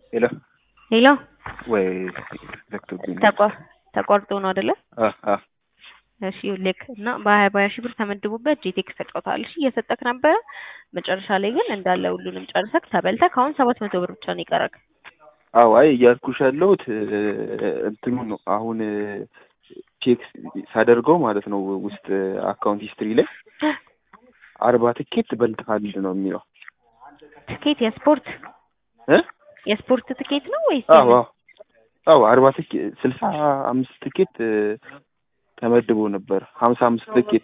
ሄሎ ሄሎ ወይ ዘግቶብኝ ነው። ተቋ- ተቋርጦ ነው አይደለ? አ አ እሺ ልክ እና በሀያ በሀያ ሺህ ብር ተመድቦበት ጄቴክስ ተጫውተሃል። እሺ እየሰጠክ ነበረ። መጨረሻ ላይ ግን እንዳለ ሁሉንም ጨርሰክ ተበልተክ አሁን ሰባት መቶ ብር ብቻ ነው የቀረክ። አዎ አይ እያልኩሽ ያለሁት እንትኑ ነው አሁን ቼክ ሳደርገው ማለት ነው ውስጥ አካውንት ሂስትሪ ላይ አርባ ትኬት በልተሃል ነው የሚለው ትኬት የስፖርት እ የስፖርት ትኬት ነው ወይስ አዎ አዎ አዎ አርባ ትኬት ስልሳ አምስት ትኬት ተመድቦ ነበር ሀምሳ አምስት ትኬት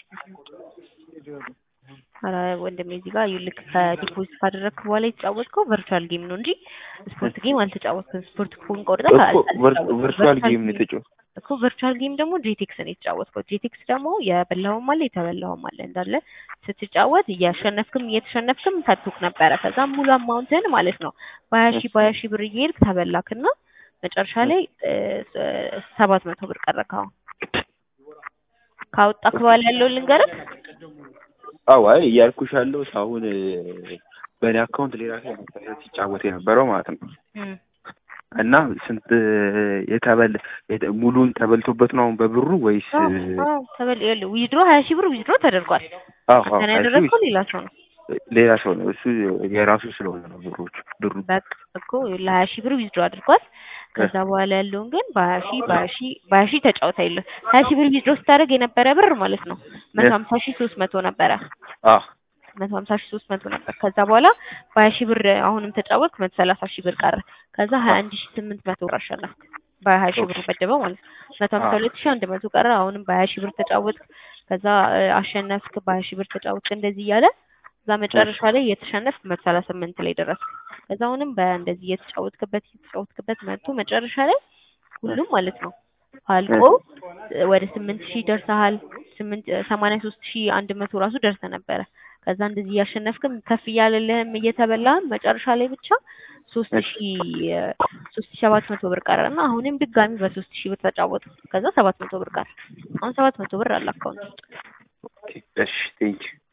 ኧረ ወንድሜ እዚህ ጋር ይልክ ከዲፖዚት ካደረግክ በኋላ የተጫወትከው ቨርቹዋል ጌም ነው እንጂ ስፖርት ጌም አልተጫወትክም። ስፖርት ኩን ቆርጠህ እኮ አልተጫወትክም። ቨርቹዋል ጌም ነው የተጫወት እኮ ቨርቹዋል ጌም ደግሞ ጄቴክስ ነው የተጫወትከው። ጄቴክስ ደግሞ የበላውም አለ የተበላውም አለ እንዳለ ስትጫወት እያሸነፍክም እየተሸነፍክም ከቱክ ነበረ። ከዛም ሙሉ አማውንትህን ማለት ነው በሀያ ሺህ በሀያ ሺህ ብር እየሄድክ ተበላክና መጨረሻ ላይ ሰባት መቶ ብር ቀረክ። አሁን ካወጣክ በኋላ ያለውን ልንገርህ። አዎ አይ እያልኩሽ ያለሁት አሁን በእኔ አካውንት ሌላ ሰው ነበር ሲጫወት የነበረው ማለት ነው እም፣ እና ስንት የተበል የተ- ሙሉን ተበልቶበት ነው አሁን በብሩ ወይስ አዎ፣ አዎ፣ ተበል ይኸውልህ ዊዝድሮ ሀያ ሺህ ብር ዊዝድሮ ተደርጓል። አዎ አዎ አንተን እሱ ያደረግከው ሌላ ሰው ነው። ሌላ ሰው ነው እሱ የራሱ ስለሆነ ነው ብሮች ብሩ በቃ እኮ ለሀያ ሺህ ብር ዊዝድሮ አድርጓል። ከዛ በኋላ ያለውን ግን በሀያ ሺህ በሀያ ሺህ በሀያ ሺህ ተጫውታ የለ ሀያ ሺህ ብር ዊዝድሮ ስታደርግ የነበረ ብር ማለት ነው መቶ ሀምሳ ሺህ ሶስት መቶ ነበረ አዎ መቶ ሀምሳ ሺህ ሶስት መቶ ነበር። ከዛ በኋላ በሀያ ሺህ ብር አሁንም ተጫወትክ መቶ ሰላሳ ሺህ ብር ቀረ። ከዛ ሀያ አንድ ሺህ ስምንት መቶ ብር አሸነፍክ በሀያ ሺህ ብር መደበው ማለት ነው። መቶ ሀምሳ ሁለት ሺህ አንድ መቶ ቀረ። አሁንም በሀያ ሺህ ብር ተጫወትክ። ከዛ እ፣ አሸነፍክ በሀያ ሺህ ብር ተጫወትክ። እንደዚህ እያለ እዛ መጨረሻ ላይ የተሸነፍክ መቶ ሰላሳ ስምንት ላይ ደረስክ። ከዛ አሁንም በእንደዚህ እየተጫወትክበት እየተጫወትክበት መጥቶ መጨረሻ ላይ ሁሉም ማለት ነው አልቆ እ፣ ወደ ስምንት ሺህ ደርሰሃል። ስምንት ሰማንያ ሶስት ሺህ አንድ መቶ ራሱ ደርሰ ነበረ። ከዛ እንደዚህ እያሸነፍክም ከፍ እያለልህም እየተበላህም መጨረሻ ላይ ብቻ ሶስት ሺህ ሶስት ሺህ ሰባት መቶ ብር ቀረ እና አሁንም ድጋሚ በሶስት ሺህ ብር ተጫወቱ። ከዛ ሰባት መቶ ብር ቀረ። አሁን ሰባት መቶ ብር አለ አካውንት እሺ ቴንኪው